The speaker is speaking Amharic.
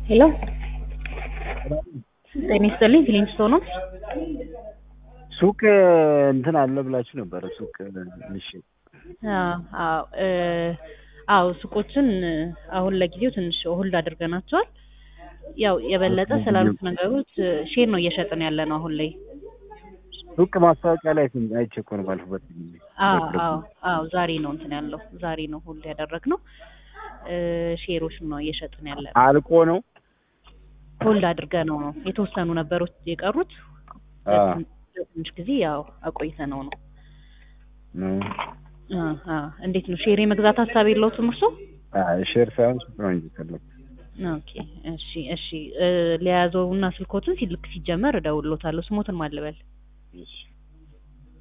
ሄሎ ጤና ይስጥልኝ ፊሊንግስቶን ነው። ሱቅ እንትን አለ ብላችሁ ነበረ። ሱቅ እሺ፣ አዎ እ አዎ ሱቆችን አሁን ለጊዜው ትንሽ ሆልድ አድርገናቸዋል። ያው የበለጠ ስላሉት ነገሮች ሼር ነው እየሸጥን ያለ ነው አሁን ላይ። ሱቅ ማስታወቂያ ላይ ስም አይቼ እኮ ነው ባለፉበት ጊዜ። አዎ አዎ አዎ ዛሬ ነው እንትን ያለው ዛሬ ነው ሆልድ ያደረግነው። እ ሼሮች ነው እየሸጥን ያለ ነው። አልቆ ነው ሆልድ አድርገነው ነው የተወሰኑ ነበሮች የቀሩት አ ትንሽ ጊዜ ያው አቆይተነው ነው። ነው አ አ እንዴት ነው ሼር የመግዛት ሀሳብ የለውም እርሶ? አይ ሼር ሳይሆን ሱቅ ነው እንጂ ፈለኩት። ኦኬ እሺ እሺ እ ሊያዘውና ስልኮትን ሲልክ ሲጀመር እደውልሎታለሁ። ስሞትን ማልበል እሺ